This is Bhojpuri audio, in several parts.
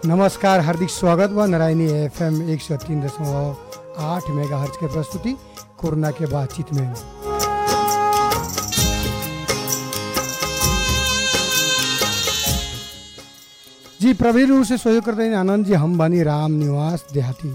नमस्कार हार्दिक स्वागत बा नारायणी एफएम एक सौ तीन दशमलव आठ मेगा हर्ज के प्रस्तुति कोरोना के बातचीत में जी प्रवीण रूप से सहयोग करते हैं आनंद जी हम बानी राम निवास देहाती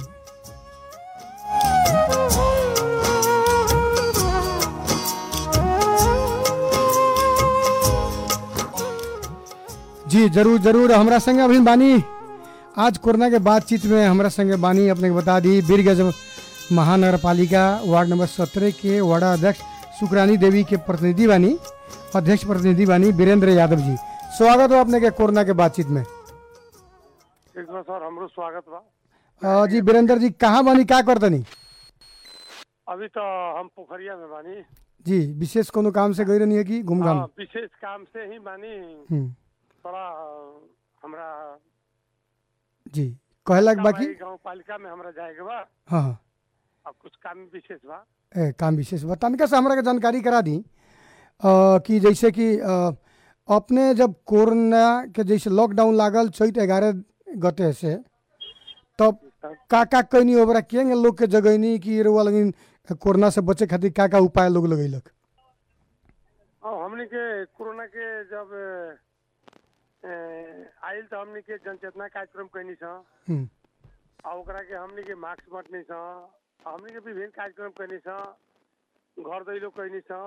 जी जरूर जरूर हमरा संगे अभी बानी आज कोरोना के बातचीत में हमरा संगे बानी अपने के बता दी बीरगंज महानगर पालिका वार्ड नंबर सत्रह के वार्डा अध्यक्ष सुकरानी देवी के प्रतिनिधि बानी अध्यक्ष प्रतिनिधि बानी वीरेंद्र यादव जी स्वागत हो अपने के कोरोना के बातचीत में ठीक बा सर हमरो स्वागत बा अ, जी वीरेंद्र जी कहाँ बानी क्या करतनी अभी तो हम पोखरिया में बानी जी विशेष कोनो काम से गई रहनी है कि घूम घाम हाँ, विशेष काम से ही बानी हम्म, थोड़ा अ, हमरा जी कहलक बाकी गाँव पालिका में हमरा जाएके बा हाँ हाँ अब कुछ काम विशेष बा ए, काम विशेष बा तनिका से हमरा के जानकारी करा दी अ, कि जैसे कि अ, अपने जब कोरोना के जैसे लॉकडाउन लागल चैत ग्यारह गते से तब का का कैनी ओबरा केंगे लोग के जगैनी कि रुआ लगिन कोरोना से बचे खातिर का का उपाय लोग लगैलक और हमनी के कोरोना के जब अ, आइल तो हमनी के जनचेतना कार्यक्रम कैनी छ हम्म, आ ओकरा के हमनी के मास्क बांटनी छ आ हमनी के विभिन्न कार्यक्रम कैनी छ घर दैलो कैनी छ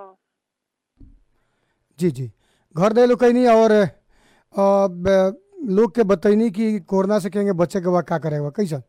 जी जी घर दे लोग कैनी और अ, ब- लोग के बतैनी कि कोरोना से केंगे बचे के बा का करे के बा कैसा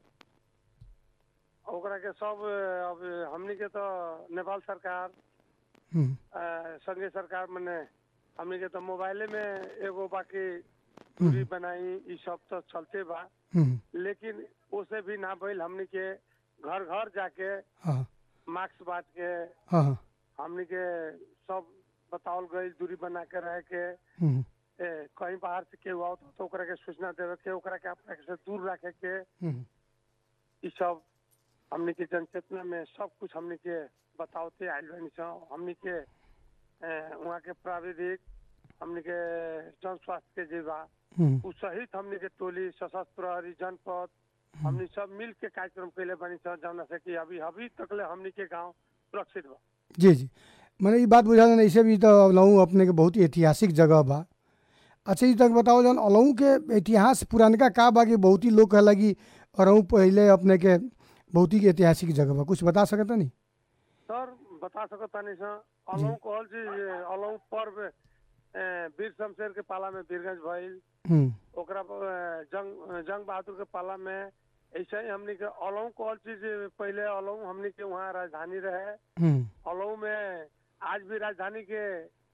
ओकरा के सब अ, अब हमनी के तो नेपाल सरकार हम्म, अ, संघीय सरकार मने हमनी के तो मोबाइले में एगो बाकी दूरी बनाई ई सब तो चलते बा हम्म, लेकिन उसे भी ना भइल हमनी के घर घर जाके हाँ मास्क बांट के हाँ हाँ हमनी के सब बतावल गई दूरी बना के रहे के हम्म, ए, कहीं बाहर से केहू आओ तो ओकरा के सूचना देवे के ओकरा के अपना से दूर रखे के हम्म, ई सब हमनी के जनचेतना में सब कुछ हमनी के बतावते आइल बानी छ हमनी के ए, वहाँ के प्राविधिक हमनी के जन स्वास्थ्य के जे बा हम्म, उ सहित हमनी के टोली सशस्त्र प्रहरी जनपद हमनी सब मिल के कार्यक्रम कैले बानी छ जौना से कि अभी अभी तकले हमनी के गांव सुरक्षित बा जी जी मैंने ये बात बुझा नहीं ऐसे भी तो अलहू अपने के बहुत ही ऐतिहासिक जगह बा अच्छा ये तक बताओ जौन अलहू के इतिहास पुरानका का बा कि बहुत ही लोग कहला कि अरहू पहले अपने के बहुत ही ऐतिहासिक जगह बा कुछ बता सकता नहीं सर बता सकत तानी छ अलौ कहल छी जे अलौ पर्व ए, वीर शमशेर के पाला में वीरगंज भइल हम्म, ओकरा बाद, अ, जंग जंग बहादुर के पाला में ऐसे ही हमनी के अलौ कहल छी जे पहले अलौ हमनी के वहाँ राजधानी रहे हम्म, अलौ में आज भी राजधानी के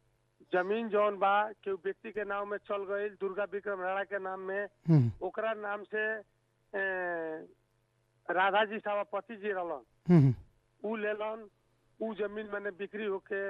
जमीन जौन बा केहू व्यक्ति के नाम में चल गई दुर्गा विक्रम राणा के नाम में हम्म, ओकरा नाम से ए, राधा जी सभापति जी रहलन हम्म, ऊ लेलन ऊ जमीन मैंने बिक्री होके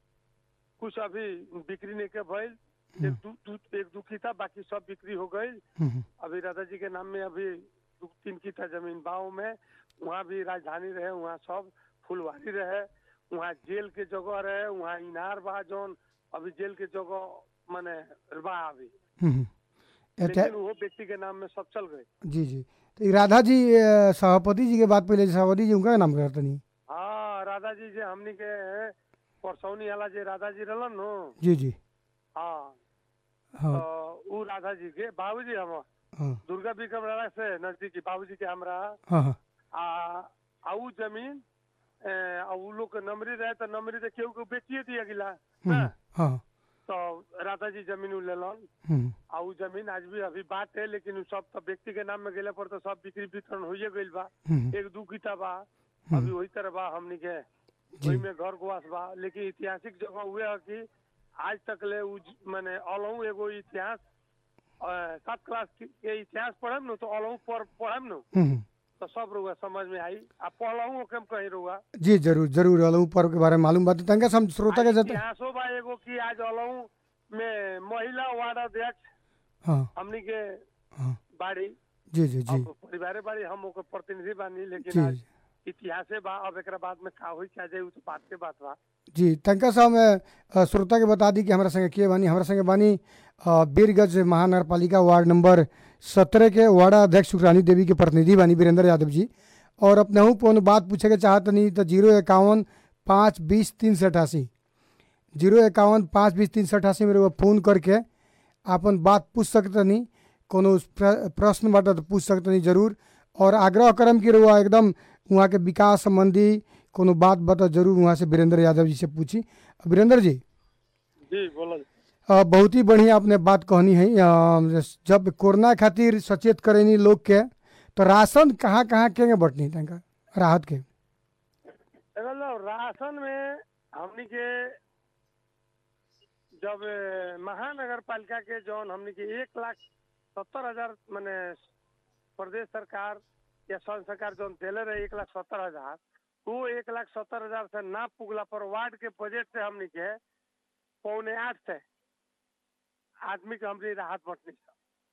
कुछ अभी बिक्री नहीं के भइल एक दू, दू, एक दू किता बाकी सब बिक्री हो गई हम्म, अभी राधा जी के नाम में अभी दू तीन किता जमीन बाव में वहाँ भी राजधानी रहे वहाँ सब फुलवारी रहे वहाँ जेल के जगह रहे वहाँ इनार बा जौन अभी जेल के जगह माने बा अभी हम्म। ऐति- लेकिन वो व्यक्ति के नाम में सब चल गए जी जी तो ये राधा जी अ, सभापति जी के बात पहले सभापति जी उनका नाम करता नहीं हाँ राधा जी जे हमनी के परसौनी वाला जे राधा जी रहलन नु जी जी हाँ हाँ तो उ राधा जी के बाबूजी हम हाँ दुर्गा विक्रम राणा से नजदीकी बाबूजी के हमरा हाँ हाँ आ आ उ जमीन ए, आ उ लोग के नमरी रहे तो नमरी तो केहू के बेचिए दिया गिला हम्म, हाँ, हाँ तो राधा जी जमीन उ लेलन हम्म, आ उ जमीन आज भी अभी बात है लेकिन उ सब तो व्यक्ति के नाम में गेले पर तो सब बिक्री वितरण होइए गइल बा हम्म, एक दू किता बा हम्म। अभी वही तरह बा हमनी के जी ओही में घर गुआस बा लेकिन ऐतिहासिक जगह हुए है कि आज तक ले उ ज- माने अलहू एगो इतिहास अ, सात क्लास के के इतिहास पढ़म न तो अलहू पर पढ़म न हम्म, तो सब रुआ समझ में आई आ पढ़लहू ओके में कहीं रुआ जी जरूर जरूर अलहू पर्व के बारे में मालूम बात तंगा से हम श्रोता के जत इतिहासो बा एगो कि आज अलहू में महिला वार्ड अध्यक्ष हाँ हमनी के हाँ बाड़ी जी जी जी अब परिवारे बाड़ी हम ओकर प्रतिनिधि बानी लेकिन जी आज इतिहासे बा अब एकरा बाद में का होई क्या जाए उ तो बात के बात बा जी तनका साहब मैं अ, श्रोता के बता दी कि हमारा संगे के बानी हमारा संगे बानी अ, बीरगंज महानगर पालिका वार्ड नंबर सत्रह के वार्ड अध्यक्ष सुखरानी देवी के प्रतिनिधि बानी वीरेंद्र यादव जी और अपने हूँ कौन बात पूछे के चाहत नहीं तो जीरो इक्यावन पाँच बीस तीन सौ अठासी जीरो इक्यावन पाँच बीस तीन सौ अठासी मेरे को फ़ोन करके आपन बात पूछ सकते नहीं कोनो प्र- प्रश्न बाटे तो पूछ सकते नहीं जरूर और आग्रह करम कि रुआ एकदम वहाँ के विकास संबंधी कोनो बात बता जरूर वहाँ से वीरेंद्र यादव जी से पूछी वीरेंद्र जी जी बोलो अ, बहुत ही बढ़िया आपने बात कहनी है अ, जब कोरोना खातिर सचेत करेनी लोग के तो राशन कहाँ कहाँ के बटनी तनका राहत के मतलब राशन में हमनी के जब ए, महानगर पालिका के जौन हमनी के एक लाख सत्तर हजार माने प्रदेश सरकार या संघ सरकार जौन देले रहे एक लाख सत्तर हजार वो एक लाख सत्तर हजार से ना पुगला पर वार्ड के बजट से हमनी के पौने आठ से आदमी के हमनी राहत बटनी सब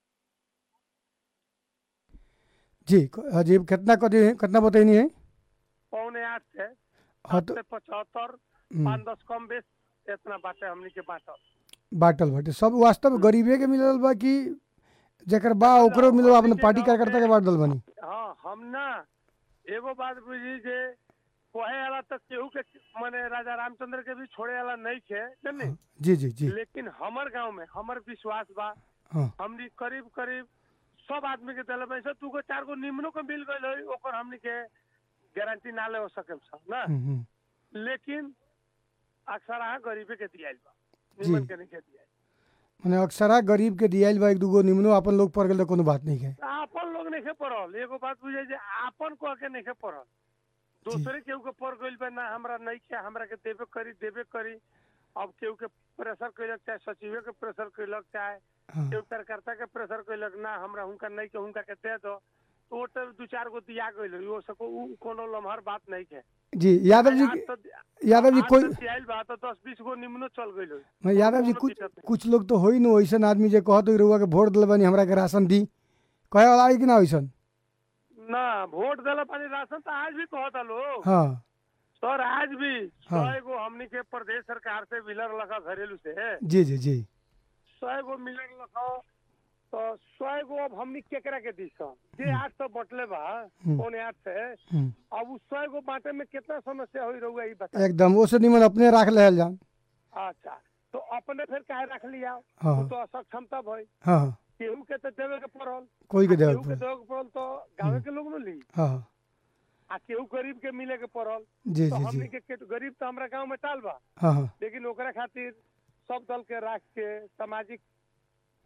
जी क- जी कितना कदी कितना बतैनी है पौने आठ से हाँ सात तो से पचहत्तर हम्म, पाँच दस कम बेस इतना बाटे हमनी के बाटल बाटल बाटे सब वास्तव गरीबे के मिलल बा कि जेकर बा ओकरो मिलो अपने पार्टी कार्यकर्ता के बांट दल बनी हाँ हम ना एगो बात बुझी जे कहे वाला तो केहू के माने राजा रामचंद्र के भी छोड़े वाला नहीं थे जानी हाँ, जी जी जी लेकिन हमर गांव में हमर विश्वास बा हाँ हमनी करीब करीब सब आदमी के दिल में से दू गो चार गो निम्नो के मिल गई है ओकर हमनी के गारंटी ना ले हो सके सब ना हम्म, हम्म। लेकिन अक्सर गरीबे के दियाइल बा जी। निमन के नहीं के दियाइल मने अक्सरा गरीब के दियाइल बा एक दूगो निमनो अपन लोग पड़ गेल तो कोनो बात नहीं है आपन लोग नहीं पढ़ल एगो बात बुझे जे आपन कह के नहीं पढ़ल दूसरे केहू के पढ़ गइल बा ना हमरा नहीं के हमरा के देबे करी देबे करी अब केहू के प्रेशर कैलक चाहे सचिवे के प्रेशर कैलक चाहे हाँ केहू कार्यकर्ता के प्रेशर कैलक ना हमरा हुनका नहीं के हुनका के दे दो तो वो तो दू चार गो दिया गइल हो सको उ कोनो लम्हर बात नहीं के जी यादव जी आज तो यादव जी आज कोई तो दियाइल बा तो दस बीस गो निम्नो चल गइल हो मैं यादव जी कोनो कुछ दिक्कत नहीं। कुछ लोग तो होई न वैसन आदमी जे कहत हो रुआ के वोट दिल बनी हमरा के राशन दी कहे वाला है कि ना वैसन ना वोट दिला पानी राशन तो आज भी कहता लोग हाँ सर आज भी हाँ। सौ गो हमनी के प्रदेश सरकार से मिलर लखा घरेलू से जी जी जी सौ गो मिलर लखा तो सौ गो अब हमनी केकरा के दी सन जे आठ सौ बटले बा हम्म। पौने आठ से हम्म, अब उस सौ गो बांटे में कितना समस्या हुई रहुआ ई बता एकदम वो से निमन अपने राख ले जान अच्छा तो अपने फिर काहे रख लिया हाँ वो तो असक्षमता भई हाँ हाँ केहू के तो देवे के पड़ल कोई के आ देवत केहू के पड़े देवे के पड़ल तो गाँव के लोग न ली हाँ हाँ आ केहू गरीब के मिले के पड़ल जी तो जी हमनी जी के केट- गरीब तो हमरा गाँव में टाल बा हाँ हाँ लेकिन ओकरा खातिर सब दल के राख के सामाजिक अ,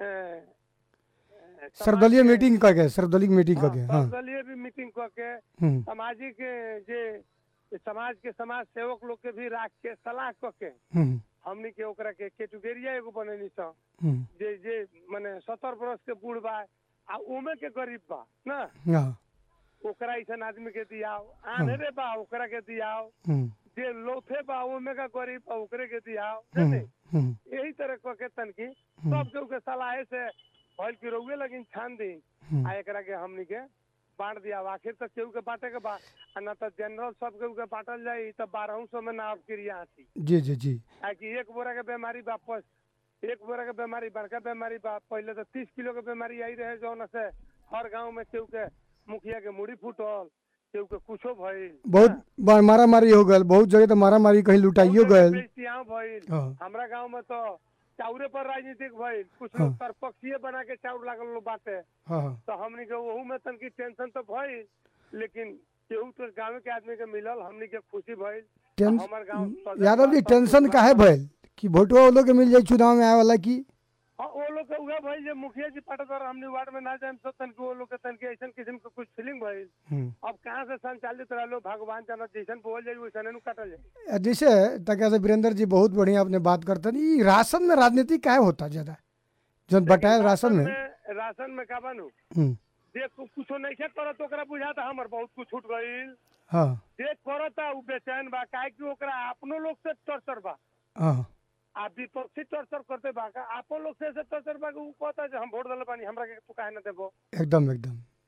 अ, सर्वदलीय समाज के- मीटिंग करके सर्वदलीय मीटिंग हाँ, करके हाँ सर्वदलीय भी मीटिंग करके हम्म, सामाजिक अ, जे समाज के समाज सेवक लोग के भी राख के सलाह करके हम्म, हमनी के ओकरा के कैटेगरिया एगो बनेनी स हम्म, जे जे माने सत्तर बरस के बूढ़ बा आ उमे के गरीब बा ना हाँ ओकरा ऐसन आदमी के दियाओ आनरे बा ओकरा के दियाओ हम्म, जे लोथे बा ओमे का गरीब बा ओकरे के दियाओ हम्म, जाने? हम्म, यही तरह क के तनकी हम्म, सब केहू के सलाहे से भइल की रउए लगिन छान दी हम्म, आ एकरा के हमनी के बांट दिया आखिर तक केहू के बांटे के बा आ ना तो जनरल सब केहू के बांटल जाई तो बारह सौ में ना अब क्रिया आती जी जी जी ताकि एक बोरा के बीमारी बा पस एक बोरा के बीमारी बड़का बीमारी बा पहले तो तीस किलो के बीमारी आई रहे जौन से हर गांव में केहू के मुखिया के मुड़ी फूटल केहू के कुछो भइल बहुत बार मारा मारी हो गल बहुत जगह तो मारा मारी कहीं लुटाइयो गल बेइज्जतियाँ भइल हाँ हमरा गांव में तो चाउरे पर राजनीतिक भइल कुछ हाँ। लोग तरपक्षीय बना के चाउर लागल लोग बाटे हाँ हाँ तो हमनी के वहू में तनकी टेंशन तो भइल लेकिन केहू तो गाँव के आदमी के मिलल हमनी के खुशी भइल टेंस हमर गाँव सदर यादव जी बा, सब टेंशन कुछ काहे बा। भइल कि भोटवा वो लोग के मिल जाई चुनाव में आए वाला की हाँ वो लोग के उहे भइल जे मुखिया जी पाटकर हमनी वार्ड में ना जाए तो तनकी वो लोग के तनकी ऐसन किस्म के कुछ फीलिंग भइल हम्म। अब कहाँ से संचालित रहलो भगवान जानत जैसन बोल जाई वैसन नु काटल जाई जैसे तक से वीरेंद्र जी बहुत बढ़िया आपने बात करते हैं ई राशन में राजनीति काहे होता ज्यादा जो बटायल राशन में राशन में का बनू हम्म, जे कु- कुछो नहीं खे करत ओकरा बुझाता हमर बहुत कुछ छूट गईल हाँ जे करता उ बेचैन बा काहे कि ओकरा अपनो लोग से टर्चर बा हाँ आ विपक्षी टर्चर करते बा का आपन लोग से से टर्चर बा कि उ कहता जे हम वोट दले बानी हमरा के तू काहे ना देबो एकदम एकदम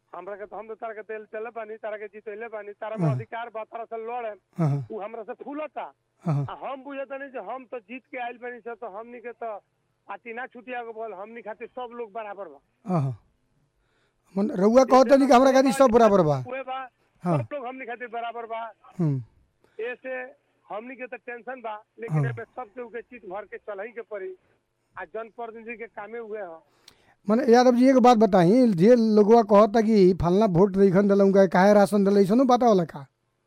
हमरा के तो हम तो तारा के तेल चले बानी तारा के जीतले बानी तारा में हाँ। अधिकार बा तारा से लड़े हाँ हाँ उ हमरा से फूलता हाँ आ हम बुझता नहीं जे हम तो जीत के आइल बानी से तो हमनी के तो पार्टी ना छुटिया के बोल हमनी खातिर सब लोग बराबर बा हाँ हाँ मन रउआ कहते नहीं कि हमरा खातिर सब बराबर बा उहे बा हाँ। सब लोग हमनी खातिर बराबर बा हम्म ऐसे हमनी के तो टेंशन बा लेकिन हाँ। एमे सब के उके चीज भर के चलही के पड़ी आ जनप्रतिनिधि के कामे हुए ह मने यादव जी एक बात बताई जे लोगवा कहता कि फलना वोट रईखन दिलौं का काहे राशन दिल ऐसनो बात होला का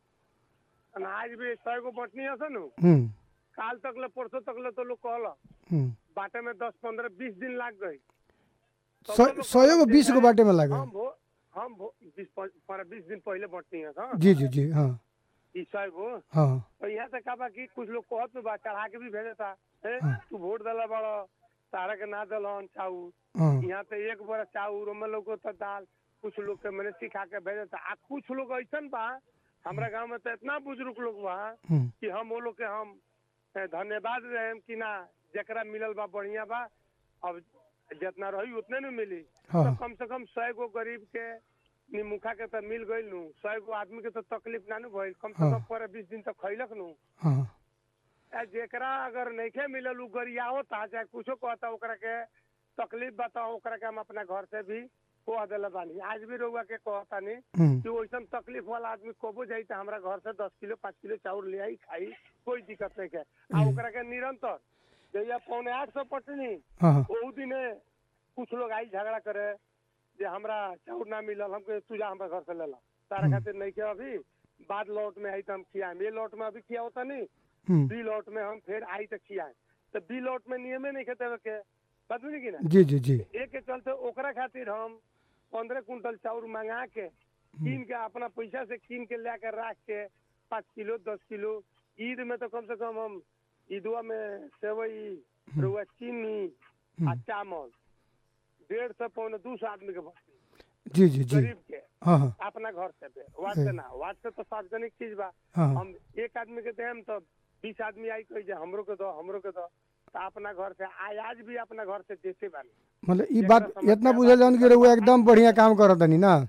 अनाज भी सौ गो बटनी हस नु हम्म काल तक ले परसों तक ले तो लोग कहल हम्म बाटे में दस पंद्रह बीस दिन लाग गई तब सौ लोग सौ गो कहलक बीस जे गो बाटे में लगे हम भो हम भो बीस प- पंद्रह बीस दिन पहले बटनी है हाँ जी जी जी हाँ ई सौ गो हाँ तो यहाँ से का बा कि कुछ लोग कहत में बा चढ़ा के भी भेजता ए हाँ। तू वोट दला बड़ तारा के ना दलहन चाऊ हाँ यहाँ पे एक बड़ा चाउर ओमे लोग को तो दाल कुछ लोग के मैंने सिखा के भेजता आ कुछ लोग ऐसन बा हमरा गांव में तो इतना बुजुर्ग लोग बा हम्म कि हम वो लोग के हम ए, धन्यवाद रहे कि ना जकरा मिलल बा बढ़िया बा अब जितना रही उतने न मिली हाँ तो कम से कम सौ गो गरीब के निमुखा के तो मिल गई नू सौ गो आदमी के तो तकलीफ ना नु भइल कम से हाँ। कम पर बीस दिन तक खैलक नू हाँ आ जेकरा अगर नइखे मिलल उ गरियावता चाहे कुछो कहता ओकरा के तकलीफ बता ओकरा के हम अपना घर से भी कह देले बानी आज भी रउआ के कहतानी हम्म कि वैसन तकलीफ वाला आदमी कबो जाई त हमरा घर से दस किलो पाँच किलो चाउर ले आई खाई कोई दिक्कत नहीं है आ हम्म। ओकरा के निरंतर जैया पौने आठ सौ पटनी हाँ हाँ ओहू दिने कुछ लोग आई झगड़ा करे जे हमरा चाउर ना मिलल हमके तू जा हमरा घर से ले ला तारा हम्म। खातिर नहीं के अभी बाद लौट में आई तो हम खियाएम ये लौट में अभी खिया होता नहीं हम्म बी लौट में हम फिर आई तक खियाए तो बी लौट में नियमे नहीं खेते के बात बुझी की ना जी जी जी एक के चलते ओकरा खातिर हम पंद्रह कुंटल चाउर मंगा के कीन के अपना पैसा से कीन के ला के रख के पाँच किलो दस किलो ईद में तो कम से कम हम ईदवा में सेवई रुआ चीनी आ हम्म, चावल डेढ़ सौ पौने दो सौ आदमी के बस्ती जी जी जी गरीब के हाँ हाँ अपना घर से पे वार्ड से ना वार्ड से तो सार्वजनिक चीज बा हाँ हम एक आदमी के देम तो बीस आदमी आई कही जे हमरो के दो हमरो के दो तो अपना घर से आज आज भी अपना घर से देते बानी मतलब ई एकरा बात समस्या इतना बा बुझल जान कि रउआ एकदम बढ़िया काम करत तनी ना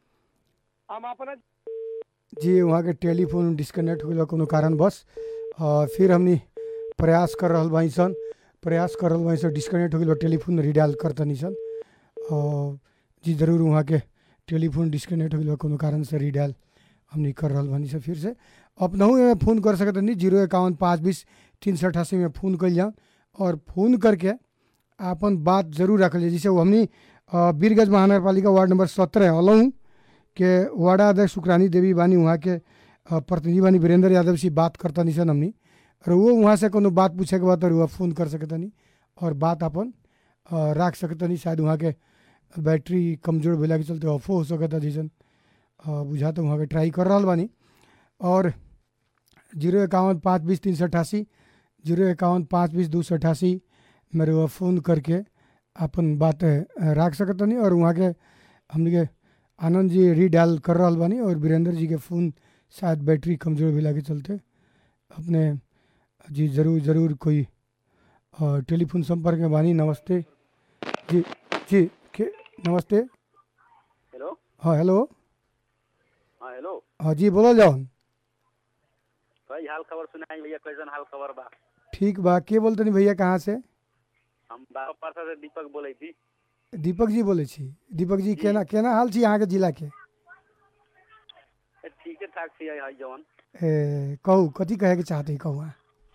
हम अपना जी वहाँ के टेलीफोन डिस्कनेक्ट हो कोनो कारणवश अ, फिर हमनी प्रयास कर रहल बानी सन प्रयास कर रहल बानी सन डिस्कनेक्ट हो गइल बा टेलीफोन रिडायल करतनी सन अ, जी जरूर वहाँ के टेलीफोन डिस्कनेक्ट हो गइल बा कोनो कारण से रिडायल हमनी कर रहल बानी सन फिर से अपनहु में फ़ोन कर सकतनी जीरो इक्यावन पाँच बीस तीन सौ अठासी में फ़ोन कइल जाओ और फ़ोन करके आपन बात जरूर रखल जाए जैसे वो हमनी अ, बीरगंज महानगर पालिका वार्ड नंबर सत्रह अलहूँ के वार्डा अध्यक्ष शुक्रानी देवी बानी वहाँ के अ, प्रतिनिधि बानी वीरेंद्र यादव से बात करता सन हमनी और वो वहाँ से कोनो बात पूछे के बाद तो फ़ोन कर सकतनी और बात अपन अ, राख सकतनी शायद वहाँ के बैटरी कमजोर भेला के चलते ऑफो हो सकता जैसन अ, बुझा तो वहाँ के ट्राई कर रहा बानी और जीरो इक्यावन पाँच बीस तीन सौ अठासी जीरो इक्यावन पाँच बीस दो सौ अठासी मेरे वो फ़ोन करके अपन बात अ, राख सकतनी और वहाँ के हमनी के आनंद जी रीडायल कर रहा बानी और वीरेंद्र जी के फ़ोन शायद बैटरी कमज़ोर भेला के चलते अपने जी ज़रूर ज़रूर कोई अ, टेलीफोन संपर्क में बानी नमस्ते जी जी के नमस्ते हेलो हाँ हेलो हाँ हेलो हाँ जी बोलो जाओ भाई हाल खबर सुनाई भैया कैसन हाल खबर बा ठीक बा के बोलते नहीं भैया कहाँ से हम बाबा पारसा से दीपक बोले थी दीपक जी बोले छी दीपक जी केना केना हाल छी अहाँके जिला के ए, ठीके ठाक छी है जवन ए, कहू कथी कहेके चाहते हैं कहू अहाँ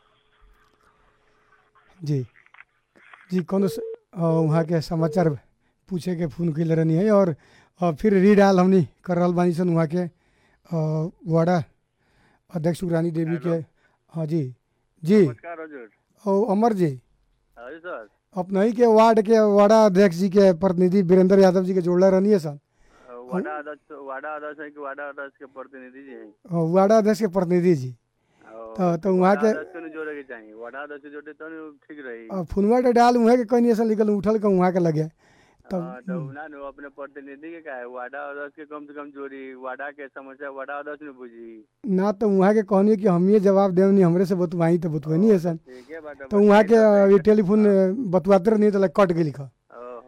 जी जी कोनो स- अ, वहाँ के समाचार पूछे के फोन कैले रहनी है और अ, फिर रीडाल हमनी कर रहल बानी सन वहाँ के अ, वार्डा अध्यक्ष रानी देवी के हाँ जी जी नमस्कार हजुर ओ अमर जी हजुर सर अपने ही के वार्ड के वार्डा अध्यक्ष जी के प्रतिनिधि वीरेंद्र यादव जी के जोड़ले रहनी है सन वाडा अध्यक्ष वाडा अध्यक्ष है कि वाडा अध्यक्ष के प्रतिनिधि जी हैं अ, वार्डा अध्यक्ष के प्रतिनिधि जी और तो तो वहाँ के वाडा अध्यक्ष को नहीं जोड़े के चाहिए वाडा अध्यक्ष जोड़े तो नहीं ठीक रही अ, फोनवा के डाल वहाँ के कहीं ऐसा निकल उठल के वहाँ के लगे तब हाँ, तो ना नु अपने प्रतिनिधि के का है वाडा अध्यक्ष के कम से कम जोड़ी वाडा के समस्या वाडा अध्यक्ष ने बुझी ना तो वहाँ के कहनी कि हम ये जवाब देवनी हमरे से बतवाई तो बतवनी है सन ठीक है बात तो वहाँ के अ, ये टेलीफोन अ, बतवाते रहनी तो कट गई लिखा ओहो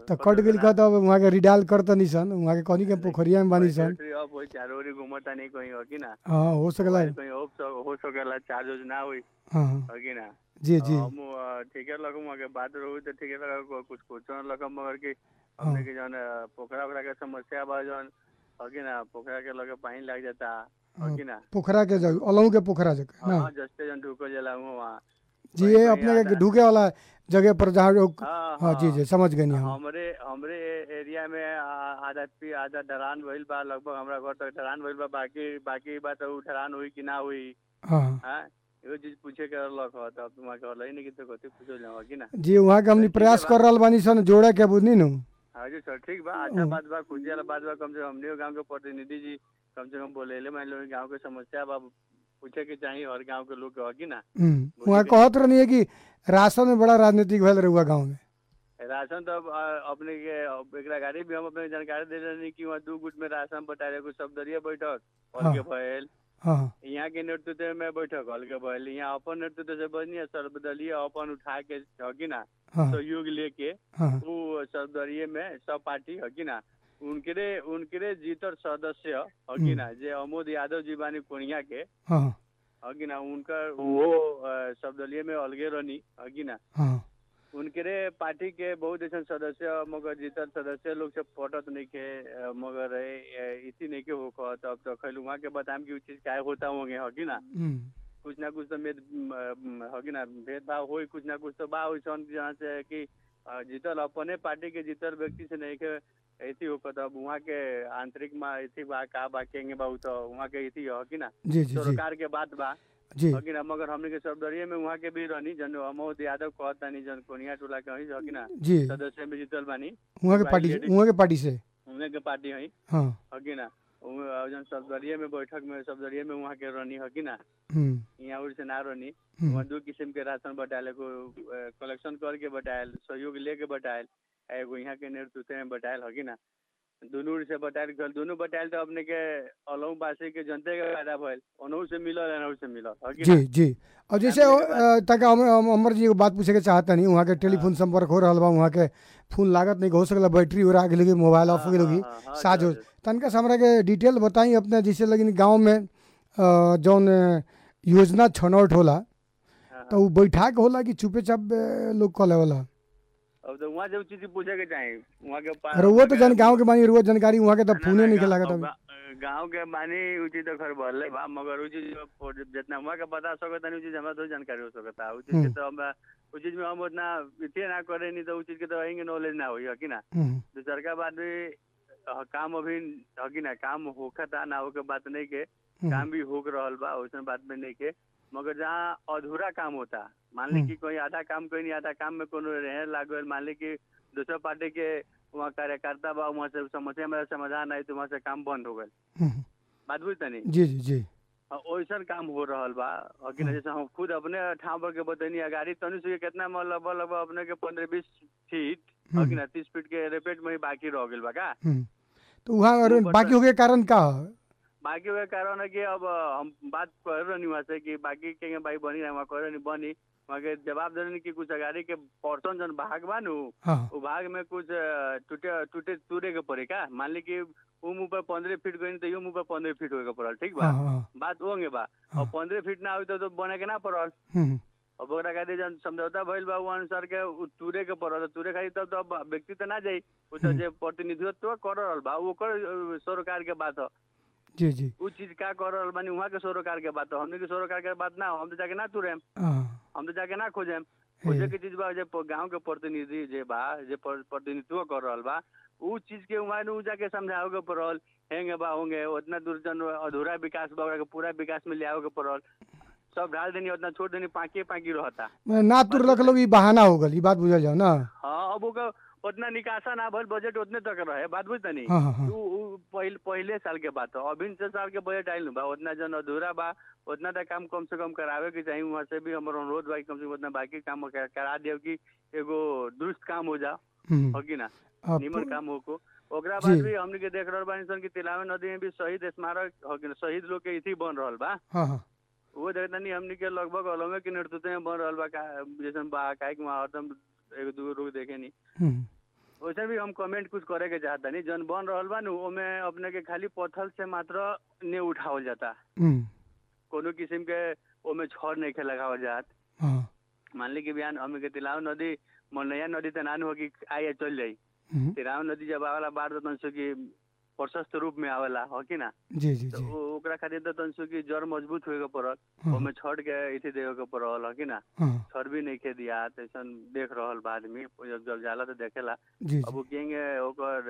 तो कट गेल का तब वहाँ के रिडाल कर तनी सन वहाँ के कनी के पोखरिया में बानी सन अब वही चारों ओरी घूमता नहीं कहीं हो कि ना हाँ हो सकला कहीं हो सक- हो सकेला चार्ज उर्ज ना हुई हाँ हाँ हो कि ना जी जी हम अ, ठीके लगम अगर बात रहू तो ठीके लगा कुछ कुछ लगम मगर कि हमने के जौन अ, पोखरा ओखरा के समस्या बा जौन हो कि ना पोखरा के लगे पानी लग जाता हो कि ना पोखरा के जगह अलहू के पोखरा जगह ना हाँ जस्ते जौन ढुको जला वहाँ जी ये अपने के ढूके वाला जगह पर जहाँ लोग हाँ हाँ जी जी समझ गए हम हमरे हमरे एरिया में आ- आधा पी आधा ढलान भइल बा लगभग हमरा घर तक ढलान भइल बा बाकी बाकी बात उ ढलान हुई कि ना हुई हाँ हाँ एगो चीज पूछे के रहलक ह तब तुम के रहलै नहीं कि तो कथी पूछो जाओ कि ना जी वहाँ के हमनी प्रयास कर रहल बानी सन जोड़े के बुझनी नु हाँ जी सर ठीक बा अच्छा बात बा खुशी वाला बात बा कम से कम हमने गांव के प्रतिनिधि जी कम से कम बोले ले मान लो गांव के समस्या बा पूछे के चाहिए हर गांव के लोग के ह कि ना हम्म, वहाँ कहत रहनी है कि राशन में बड़ा राजनीतिक भैल रहुआ गाँव में राशन तो अब अ, अपने के अब एकरा गाड़ी भी हम अपने जानकारी दे रहे कि वहाँ दू गुट में राशन बटाए कुछ सब दरिया बैठक हल के भयल हाँ हाँ यहाँ के नेतृत्व में बैठक हल के भयल यहाँ अपन नेतृत्व से बनी सर्वदलीय अपन उठा के ह कि ना हाँ सहयोग लेके हाँ वो सर्वदलीय में सब पार्टी है कि ना उनके उनके जीतर सदस्य है कि ना जे अमोद यादव जी बानी कोनिया के हाँ है कि ना उनका वो अ, सर्वदलीय में अलगे रहनी है कि ना हाँ उनके पार्टी के बहुत ऐसा सदस्य मगर जीतर सदस्य लोग से पटत नहीं के अ, मगर ए, इसी नहीं के हो कहत अब तो खैल वहाँ के बताम कि उ चीज काय होता होंगे है कि ना हम्म, कुछ ना कुछ तो मेद है कि ना भेदभाव हो कुछ ना कुछ तो बा वैसन जहाँ से कि अ, जीतल अपने पार्टी के जीतल व्यक्ति से नहीं के ऐसी हो कहत अब वहाँ के आंतरिक में ऐसी बा का बा केंगे बा उ तो वहाँ के ऐसी है कि ना जी जी जी सरकार के बात बा जी है कि ना मगर हमने के सर्वदलीय में वहाँ के भी रहनी जन अमोद यादव कहत तानी जन कोनिया टोला के हई है कि ना जी सदस्य में जीतल बानी वहाँ के पार्टी से वहाँ के पार्टी से उन्हें के पार्टी हई हाँ है कि ना उ- अ, जन सफदरिये में बैठक में सफदरिये में वहाँ के रहनी है कि ना हम्म, यहाँ उड़ से ना रहनी हम्म, वहाँ दो किस्म के राशन बटायल एगो कलेक्शन करके बटायल सहयोग लेके बटायल आ एगो यहाँ के नेतृत्व में बटायल है कि ना दुनू ओर से बटायल गल दुनू बटायल तो अपने के अलहू बासी के जनते के फायदा भइल ओनहु से मिलल एनहु से मिलल है कि जी ना जी और जैसे अ, तक हम हम- अमर जी एगो बात पूछे के चाहता नहीं वहाँ के टेलीफोन संपर्क हो रहा बा वहाँ के फोन लागत नहीं हो सकला बैटरी हो रहा लगी मोबाइल ऑफ हो गई हाँ, हाँ, हाँ, साज हो जी, जी। तनका से हमरा के डिटेल बताई अपने जैसे लगिन गांव में अ, जौन अ, योजना छनौट होला हाँ, तो उ बैठा के होला कि चुपे चाप अ, लोग कले वाला अब तो वहाँ जो चीज पूछे के चाही वहाँ के पा- अरे वो तो जन गांव के बानी रुआ जानकारी वहाँ के तो ना, फोने ना, नहीं गाँव- लागत अब अभी गा- गाँव के मानी उ चीज तो खैर भले बा मगर उ चीज पर जितना हुआ के बता सकता नहीं उ चीज हमरा तो जानकारी हो सकता उ चीज के तो हम उ चीज में हम उतना इतने ना करे नहीं तो उ चीज के तो अहिंगे नॉलेज ना होई है कि ना हम्म, दूसर का बात भी अ, काम अभी है कि ना काम होखता ना हो के बात नहीं के हम्म, काम भी होक रहल बा वैसन बात में नहीं के मगर जहाँ अधूरा काम होता मान ली कि कोई आधा काम कोई नहीं आधा काम में कोनो रहे लागल मान ली कि दूसरा पार्टी के वहाँ कार्यकर्ता बा वहाँ से समस्या में समाधान आई तो वहाँ से काम बंद हो गए हम्म, बात बुझ तनी जी जी जी वैसन काम हो रहल बा और कि ना जैसे हम खुद अपने ठाव पर के बतैनी अगाड़ी तनी से कितना में लगभग लगभग अपने के पंद्रह बीस फीट और कि ना तीस फीट के रेपेट में ही बाकी रह गइल बा का हम्म, तो वहाँ अरे वो बाकी हो गए कारण का ह? बाकी वह कारण है कि अब हम बात कर रहे वहाँ से कि बाकी के भाई बनी रहे वहाँ कर बनी वहाँ के जवाब दे रहे कि कुछ अगाड़ी के पर्सन जन भाग बा नु हाँ वो भाग में कुछ अ, टूटे टूटे टूटे के पड़े का मान ली कि वो मुँह पर पंद्रह फीट गई तो यो मुँह पर पंद्रह फीट होके पड़ल ठीक बा हाँ हाँ बात होंगे बा और पंद्रह फीट ना हुई तो, तो बने के ना पड़ल हम्म, अब ओकरा खातिर जन समझौता भइल बा वो अनुसार के उ तुरे के पड़ल तुरे खातिर तब तो अब व्यक्ति तो ना जाई वो तो जे प्रतिनिधित्व कर रहल बा ओकर अ, सरोकार के बात ह जी जी उ चीज का कर रहल बानी वहाँ के सरोकार के बात ह हमने के सरोकार के बात ना हो, हम तो जाके ना तुरेम हाँ हम तो जाके ना खोजेम खोजे के चीज बा जे प- गांव के प्रतिनिधि जे बा जे पर- प्रतिनिधित्व कर रहल बा उ चीज के वहाँ उ जाके समझावे के पड़ल हेंगे बा होंगे उतना दूर जन अधूरा विकास बा ओकरा के पूरा विकास में ले आवे के पड़ल सब ढाल देनी उतना छोड़ देनी पाकी पाकी रहता मैं ना तुर रख लोग ई बहाना हो गल ई बात बुझल जाओ ना हाँ अब ओकर उतना निकासा ना भइल बजट उतने तक रहे बात बुझ तनी हाँ हाँ हाँ उ उ पहिल पहिले साल के बात है अभी से साल के बजट आइल बा उतना जन अधूरा बा उतना तक काम कम से कम करावे के चाहिए वहाँ से भी हमारा अनुरोध बा कि कम से कम उतना बाकी काम कर- करा दियो कि एगो दुरुस्त काम हो जाओ हम्म, हो कि ना अब निमन काम हो को ओकरा जी। बाद भी हमने के देख रहल बानी सन कि तिलावे नदी में भी शहीद स्मारक हो कि ना शहीद लोग के इथी बन रहल बा हाँ हाँ वो देखता नहीं हमने के लगभग अलगे के नेतृत्व में बन रहल बा का जैसे बा काहे कि वहाँ हरदम एगो दूगो लोग देखे नहीं हम्म, वैसे भी हम कमेंट कुछ करे के चाहता नहीं जन बन रहल बा नु ओमे अपने के खाली पत्थर से मात्र ने उठावल जाता हम्म, कोनो किस्म के ओमे छड़ नहीं के लगावल जात हाँ मान ली कि बिहान हमनी के तिलाव नदी मनैया नदी त नानू हो कि आइए चल जाई हम्म, तिलाव नदी जब आवेला बाढ़ तो तनसो कि प्रशस्त रूप में आवेला हो कि ना जी जी तो जी ओ- ओकरा खातिर तो तनसो कि जड़ मजबूत होए के पड़ल हाँ ओमे छड़ के इति देवे के पड़ल हो कि ना हाँ छड़ भी नहीं के दिया तैसन देख रहल बा आदमी जब जब जाला तो देखेला जी अब जी उ केंगे ओकर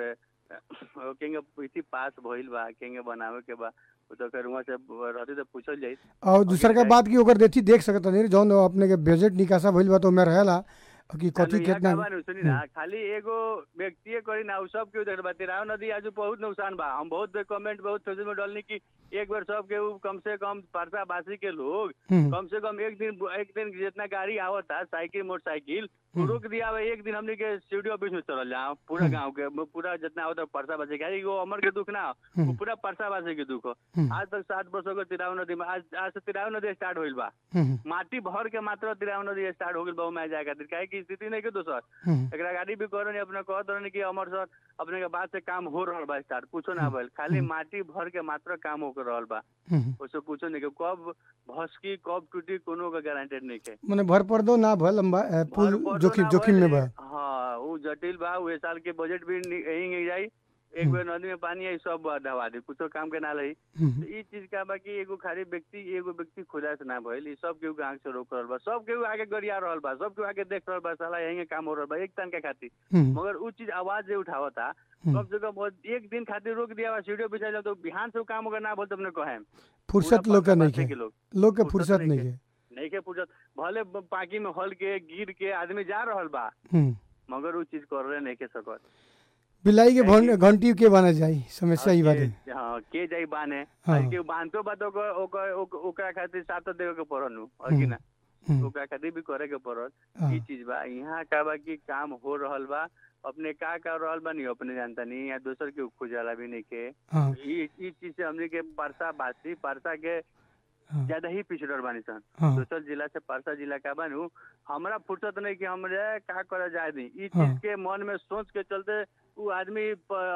ओ केंगे इति पास भइल बा केंगे बनावे के बा उ तो कर वहां से रहती तो पूछल जाई और दूसर का जाए- बात की ओकर देती देख सकत नहीं जौन अपने के बजट निकासा भइल बा तो ओमे रहेला कि कथी यहाँ कितना का बा नु, सुनी ना खाली एगो व्यक्ति करी ना उ सब के देख बा तिराव नदी आज बहुत नुकसान बा हम बहुत कमेंट बहुत सोशल में डालनी कि एक बार सब के उ कम से कम परसा बासी के लोग हम्म, कम से कम एक दिन एक दिन जितना गाड़ी आवता साइकिल मोटरसाइकिल हम्म। रोक दिया बा एक दिन हमने के स्टूडियो ऑफिस में चल जाओ पूरा गांव के पूरा जितना होता परसा बासी गाड़ी वो अमर के दुख ना हो, वो हम्म। पूरा परसा बासी के दुख हो हम्म, आज तक सात वर्षों के तिराव नदी में आज आज से तिराव नदी स्टार्ट होइल बा हम्म, माटी भर के मात्र तिराव नदी स्टार्ट हो गइल बा में जाए खातिर काहे की स्थिति नहीं के दोसर हम्म, एकरा गाड़ी भी करो नहीं अपने कहत रहनी कि अमर सर अपने के बात से काम हो रहल बा स्टार्ट कुछो ना भइल खाली माटी भर के मात्र काम हो कर रहल बा हम्म। उससे कुछो नहीं के कब भसकी कब टूटी कोनो का गारंटेड नहीं के मने भर पर्दो ना भल लंबा ए, भर पुल पड़ो जोखिम ना जोखिम में भइल, बा हाँ वो जटिल बा वो साल के बजट भी नि- यही नहीं जाई एक बेर नदी में पानी आई सब दवा दी कुछो काम के ना रही हम्म, तो ई चीज का बा कि एगो खाली व्यक्ति एगो व्यक्ति खुदा से ना भइल ई सब केहू के आंख से रोक रहल बा सब केहू आगे गरिया रहल बा सब केहू आगे देख रहल बा साला यही काम हो रहल बा एक तन के खातिर हम्म, मगर उ चीज आवाज जे उठावता हम्म। कम से कम वो एक दिन खातिर रोक दिया बा सीढ़ियों बिछा जाओ तो बिहान से उ काम अगर ना बोल तो अपने कहे फुर्सत लोग के नहीं के के लोग लोग के फुर्सत फुर्सत नहीं नहीं के। के नहीं के पूछत भले ब- पाकी में हल के गिर के आदमी जा रहल बा हम्म, मगर उ चीज कर रहे नहीं के सकत बिलाई के नहीं भन- घंटी के बना जाई समस्या ई बात है के- हाँ के जाई बाने हाँ। और के बांधतो बा तो ओकर ओकर ओक- ओकरा खातिर साथ देवे के पड़ल नु और कि ना हम्म, ओकरा खातिर भी करे के पड़ल हाँ, ई चीज बा यहाँ का बा कि काम हो रहल बा अपने का कर रहल बा नहीं अपने जानता नहीं या दोसर के खुजाला भी नहीं के हाँ, ई ई चीज से हमने के परसा बासी परसा के हाँ, ज्यादा ही पिछड़ल बानी सन हाँ, दोसर जिला से परसा जिला का बानू हमरा फुर्सत नहीं कि हमरे का करे जाए दी ई हाँ। चीज के मन में सोच के चलते उ आदमी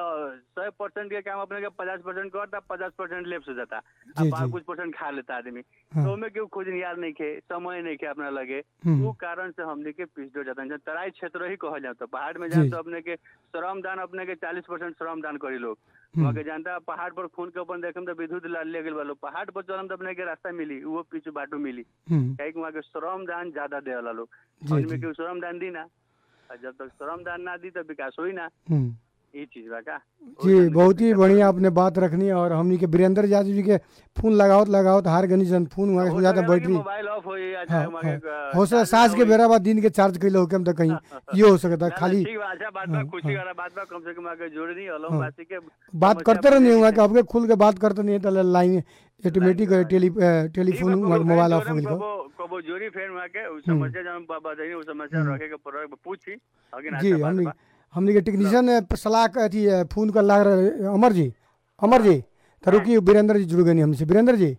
सौ परसेंट के काम अपने के पचास परसेंट करता पचास परसेंट लेप्स हो जाता जी, अब जी। कुछ परसेंट खा लेता आदमी हाँ, तो में केहू खोजनिहार नहीं के समय नहीं के अपना लगे हम्म, उ कारण से हमने के पिछड़ जाता है तराई क्षेत्र ही कहल जाता पहाड़ में जी। जाए तो अपने के श्रम दान अपने के चालीस परसेंट श्रम दान करी लोग हम्म, वहाँ के जानता पहाड़ पर खून के अपन देखम तो विद्युत ला- ले गेल वालो पहाड़ पर चलम तो अपने के रास्ता मिली वो पीछे बाटो मिली हम्म, काहे कि वहाँ के श्रम दान ज्यादा दे वाला लोग जी, और में जी, केहू श्रम दान दी ना और जब तक श्रम दान ना दी तो विकास होई ना हम्म। ये चीज बा का जी बहुत ही बढ़िया आपने बात रखनी और हमनी के वीरेंद्र यादव जी के फोन लगावत लगावत हार गनी जन फोन वहाँ हो जाता बैटरी मोबाइल ऑफ होई या हाँ, चाहे वहाँ के, हाँ। अ, हो सकता चार्ज सास ना के होई। बेरा बाद दिन के चार्ज कैले होके तो कहीं ये हो सकता ना, ना, खाली ठीक बा अच्छा बात बा हाँ, खुशी हाँ। वाला बात बा कम से कम आगे जोड़नी अलम हाँ। वासी के बात समस्या करते रहनी बा हुआ देखी कि आपके खुल के बात करते नहीं तो line automatic line- tele telephone ठीक बा, कबो मोबाइल फिर ऑफ हो जोरम, गई कबो कबो जोरी फेर में के उ समस्या जब बाबा दही उ समस्या हम्म। रखे के पर पूछी आगे ना जी अच्छा बात हमनी बा। हमनी के टेक्नीशियन सलाह क- अथी अ, फोन कर ला रहे अमर जी अमर जी तो रुकी वीरेंद्र जी जुड़ गए हमसे वीरेंद्र जी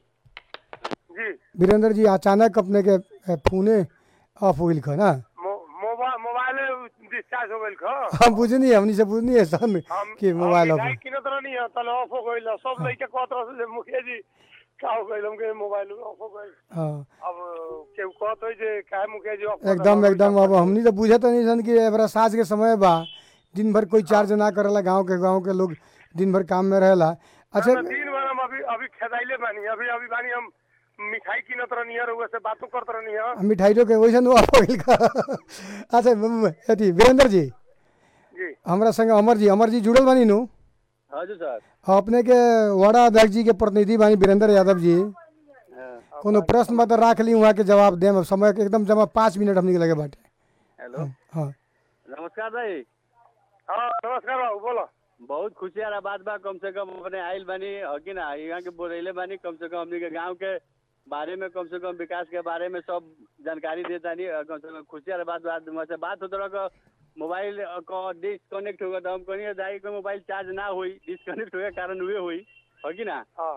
जी वीरेंद्र जी अचानक अपने के अ, फोने ऑफ हो गई ना मो- मोबाइल मोबाइल डिस्चार्ज हो गइल ख हम बुझनी हमनी से बुझनी है सन हम कि मोबाइल ऑफ हम किनत रहनी है तले ऑफ हो गइल सब लइके कहत रह से मुखिया जी का हो गइल हमके मोबाइल ऑफ हो गइल हाँ अब केहू कहत होई जे काहे मुखिया जी ऑफ कर एकदम देला? एकदम अब हमनी तो बुझे तो नहीं सन कि एबरा साज के समय बा दिन भर कोई चार्ज ना करेला गांव के गांव के लोग दिन भर काम में रहेला अच्छा ना, ना, दिन भर हम अभी अभी खेदाइले बानी अभी अभी बानी हम मिठाई किनत रहनी है रउआ से बातो करत रहनी है मिठाई के वैसे ऑफ हो गइल का अच्छा म- म- अथी वीरेंद्र जी जी हमरा संग अमर जी अमर जी जुड़ल बानी नु हजुर सर अपने के वार्ड अध्यक्ष जी के प्रतिनिधि बानी वीरेंद्र यादव जी हाँ, कोनो प्रश्न बा तो राख ली वहाँ के जवाब देम समय के एकदम जमा पाँच मिनट हमनी के लगे बाटे हेलो हाँ नमस्कार भाई हाँ नमस्कार बाबू बोलो बहुत खुशी वाला बात बा कम से कम अपने आइल बानी हो कि ना यहाँ के बोलैले बानी कम से कम हमनी के गांव के बारे में कम से कम विकास के बारे में सब जानकारी देता नहीं कम से कम खुशी वाला बात बात मुझसे बात होता रहा मोबाइल को डिस्कनेक्ट होगा तो हम कहीं दाई को मोबाइल चार्ज ना हुई डिस्कनेक्ट होगा कारण हुए हुई हो कि ना हाँ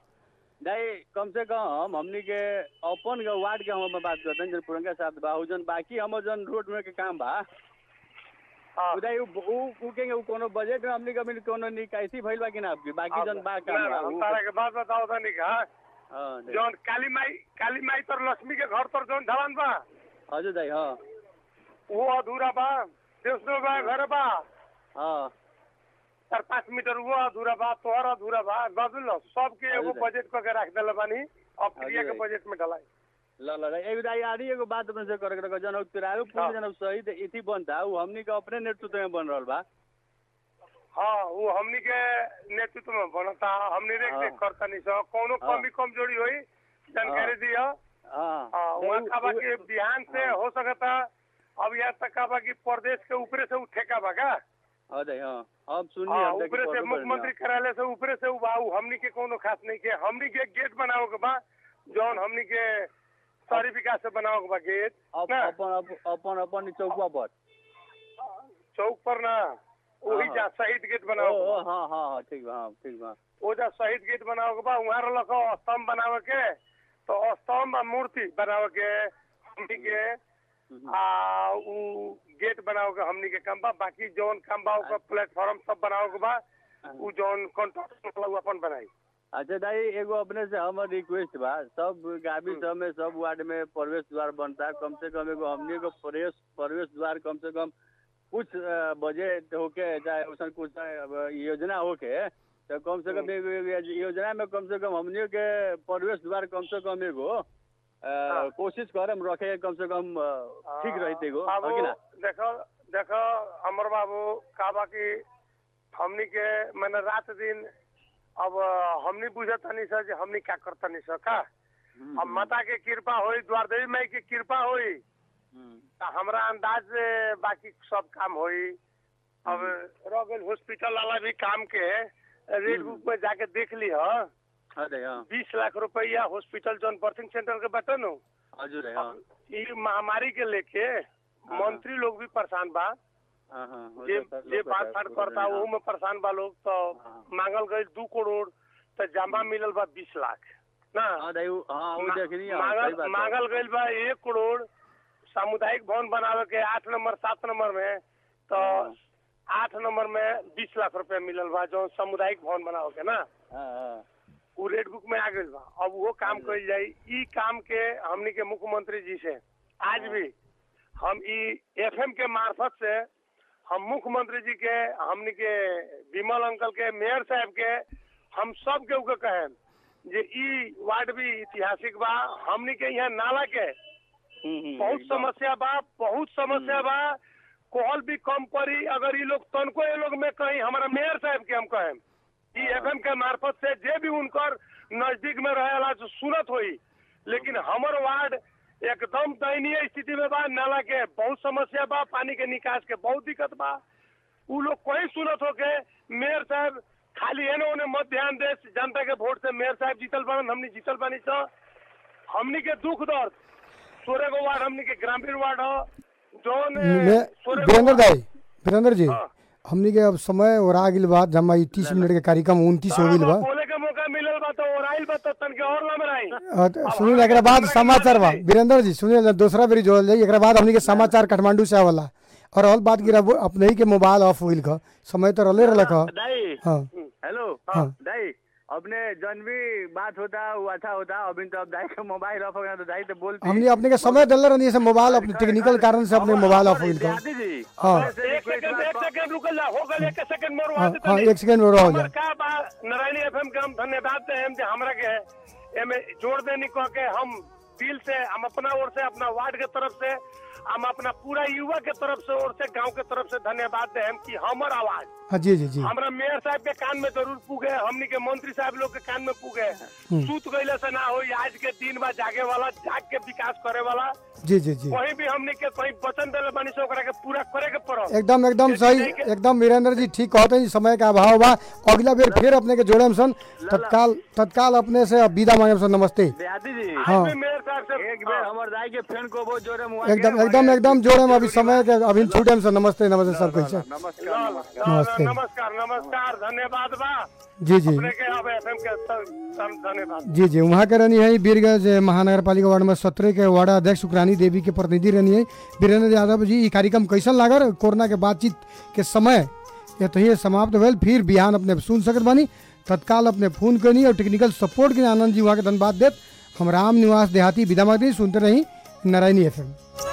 दाई कम से कम हमनी के अपन के वार्ड के हम बात करते हैं जन पुरंगा साहब बा उ जन बाकी हम जन रोड में के काम बा हाँ। उदय उ उ उ के उ कोनो बजट में हमनी कभी कोनो निकासी भइल बा कि ना आपकी बाकी जन बा ना, काम ना, बा हम उ- तारा के बात बताओ तनी का हाँ, दे- जौन काली माई काली माई तर लक्ष्मी के घर तर जौन ढलान बा हजुर दाइ हाँ वो अधूरा बा देवस्नो बा घर बा हाँ चार पाँच मीटर वो अधूरा बा तोहर अधूरा बा बाबू न सबके एगो हजुर। बजट करके राख देले बानी अब क्रिया के हजुर। बजट में ढलाई ल ल ल एक दाइ आरी एगो बात अपने से करे के जन उ तिरायो पुल हाँ। जन उ शहीद इति बनता उ हमनी के अपने नेतृत्व में बन रहल बा हाँ वो हमनी के नेतृत्व में बनता हमनी देख हाँ। देख करता नहीं सो कोनो हाँ। कमी कमजोरी होई जानकारी दियो हाँ हाँ नहीं, वहाँ उ- का बा उ- कि बिहान से हाँ। हो सकता अब यहाँ तक का बा कि प्रदेश के ऊपरे से उठेका बा का हाँ दाइ हाँ अब सुन्नी हाँ हम ऊपरे से मुख्यमंत्री कार्यालय से ऊपरे से उ बा उ हमनी के कोनो खास नहीं के हमनी के गेट बनाओ के बा जौन हमनी के शहरी विकास से बनाओ के बा गेट अब ना अपन अपन अपन अपन चौकुआ पर चौक पर ना वही हाँ। जा शहीद गेट ओ, बनाओ के ओ, बा। हाँ हाँ हाँ ठीक बा हाँ ठीक बा वो जा शहीद गेट बनाओ के बा वहाँ रख स्तंभ बनावे के तो स्तंभ आ मूर्ति बनावे के हमनी के हम्म। आ उ गेट बनाओ के हमनी के काम बा बाकी जौन काम बा ओकर प्लेटफॉर्म सब बनाओ के बा उ जौन कॉन्ट्रैक्ट वाला उ अपन बनाई अच्छा दाई एगो अपने से हमर रिक्वेस्ट बा सब गावी सब में सब वार्ड में प्रवेश द्वार बनता कम से कम एगो हमनी को प्रवेश प्रवेश द्वार कम से कम कुछ अ, बजट होके चाहे उसन कुछ अ, योजना होके तो कम से कम एगो एगो योजना में कम से कम हमनी के प्रवेश द्वार कम से कम एगो अ, हाँ। कोशिश करम रखे के कम से कम अ, ठीक रहते एगो बाबू है कि ना देखो देखो अमर बाबू का बा कि हमनी के मैंने रात दिन अब हमनी बुझत नहीं सर जे हमनी क्या करता नहीं सर का हम्म, अब माता के कृपा होई द्वार देवी माई के कृपा होई हम्म, त हमरा अंदाज से बाकी सब काम होई अब रह गइल हॉस्पिटल वाला भी काम के रेड बुक में जाके देख ली ह हाँ दाई हाँ बीस लाख रुपया हॉस्पिटल जौन बर्थिंग सेंटर के बटे नु हजुर है, हाँ ई महामारी के लेके मंत्री लोग भी परेशान बा हाँ हाँ हो जे जाता है, जे लोग बात कहता फाट है, करता हाँ। वो में परेशान बा लोग तो हाँ। मांगल गई दू करोड़ तो जमा मिलल बा बीस लाख ना हाँ दाई उ- हाँ वो मा- देखनी है, मांगल सही बात है। मांगल गइल बा एक करोड़ सामुदायिक भवन बनावे के आठ नंबर सात नंबर में तो हाँ। आठ नंबर में बीस लाख रुपया मिलल बा जो सामुदायिक भवन बनावे के ना हाँ, हाँ। उ रेड बुक में आ गइल बा अब वो काम कइल जाई ई काम के हमनी के मुख्यमंत्री जी से आज भी हम ई एफएम के मार्फत से हम मुख्यमंत्री जी के हमनी के विमल अंकल के मेयर साहब के हम सब के उके कहे जे ई वार्ड भी ऐतिहासिक बा हमनी के यहाँ नाला के हम्म, हम्म, बहुत एकदम। समस्या बा बहुत समस्या बा कोहल भी कम पड़ी अगर ये लोग तनको ये लोग में कहीं हमारा मेयर साहब के हम कहें ई एफएम के मार्फत से जे भी उनकर नजदीक में रहेला जो सुनत होई लेकिन हमर वार्ड एकदम दयनीय स्थिति में बा नाला के बहुत समस्या बा पानी के निकास के बहुत दिक्कत बा उ लोग कोई सुनत हो के मेयर साहब खाली एने ओने मत ध्यान दे जनता के वोट से मेयर साहब जीतल बनन हमनी जीतल बानी स हमनी के दुख दर्द सोरे गो वार्ड हमनी के ग्रामीण वार्ड हो जोन मैं सोरे गो वीरेंद्र वार्ड- दाई वीरेंद्र जी हाँ। हमनी के अब समय और आ गिल बा जमा ई तीस मिनट के कार्यक्रम उनतीस हो गिल बा बोले के मौका मिलल बा तो ओराइल बा तो तन के और लमराई अ, त सुनिए ना, एकरा बाद समाचार बा वीरेंद्र जी सुनिए ना, दूसरा बेरी जोड़ल जाई एकरा बाद हमनी के समाचार काठमांडू से आवला और और बात गिरा अपने ही के मोबाइल ऑफ होइल ख समय तो रले रहलक ह दाई हाँ हेलो हाँ। दाई अपने जन भी बात होता वो अच्छा होता अभी तो अब दाई का मोबाइल ऑफ हो गया तो दाई तो बोलती हमनी अपने के समय दिल रहनी से मोबाइल अपने टेक्निकल कारण से अपने मोबाइल ऑफ होइल ख दादी जी हाँ। अपने से एक request सेकंड एक बा- सेकंड रुकल जा हो गल एक सेकंड मोर हाँ वाद हाँ एक सेकंड में रहो जा हमर का बा नारायणी एफएम के हम धन्यवाद दे हम जे हमरा के एमे जोड़ देनी कह के हम दिल से हम अपना ओर से अपना वार्ड के तरफ से हम अपना पूरा युवा के तरफ से ओर से गांव के तरफ से धन्यवाद दे हम कि हमर आवाज हाँ जी जी जी हमरा मेयर साहब के कान में जरूर पुगे हमनी के मंत्री साहब लोग के कान में पुगे सूत गईले से ना हो आज के दिन बा जागे वाला जाग के विकास करे वाला जी जी जी कहीं भी हमनी के कहीं वचन दिले बानी से ओकरा के पूरा करे के पड़ल एकदम एकदम सही एकदम वीरेंद्र जी ठीक कहते हैं समय का अभाव बा अगला बेर फिर अपने के जोड़े सन तत्काल तत्काल अपने से विदा मांगे सन नमस्ते दादी जी हाँ। आज भी मेयर साहब से एक बेर हमर दाई के फ्रेंड को वो जोरे मुआ एकदम एकदम एकदम जोड़े में अभी समय के अभी छूटे से नमस्ते नमस्ते सब कैसे नमस्कार नमस्कार नमस्ते। नमस्कार नमस्कार धन्यवाद बा जी जी अपने के अब एफएम के स- स- धन्यवाद जी जी वहाँ के रहनी है बीरगंज महानगर पालिका वार्ड नंबर सत्रह के वार्ड अध्यक्ष सुकरानी देवी के प्रतिनिधि रहनी है वीरेंद्र यादव जी ई कार्यक्रम कैसन लागल कोरोना के बातचीत के समय ये तो ये समाप्त भेल फिर बिहान अपने सुन सकत बानी तत्काल अपने फोन करनी और टेक्निकल सपोर्ट के लिए आनंद जी वहाँ के धन्यवाद देत हम राम निवास देहाती विदा मांगते सुनते रही नारायणी एफ